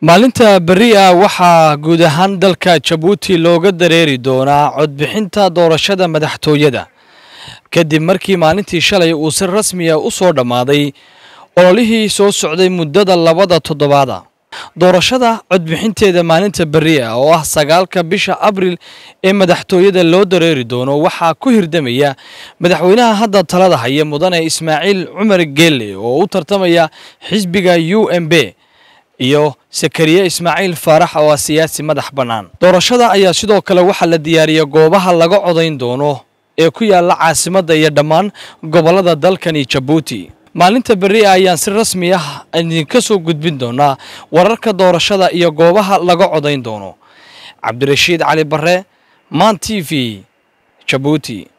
maalinta berri ah waxaa guud ahaan dalka jabuuti looga dareeri doonaa codbixinta doorashada madaxtooyada kadib markii maalintii shalay uu si rasmiya u soo dhammaaday ololihii soo socday muddada labada toddobaada doorashada codbixinteeda maalinta berri ah oo ah sagaalka bisha abril ee madaxtooyada loo dareeri doono waxaa ku hirdamaya madaxweynaha hadda talada haya mudane ismaaciil cumar geelle oo u tartamaya xisbiga u m b iyo sakariye ismaaciil faarax oo ah siyaasi madax bannaan doorashada ayaa sidoo kale waxaa la diyaariyay goobaha laga codayn doono ee ku yaala caasimadda iyo dhammaan gobollada dalkani jabuuti maalinta berri ah ayaan si rasmi ah idinka soo gudbin doonaa wararka doorashada iyo goobaha laga codayn doono cabdirashiid cali barre maan t v jabuuti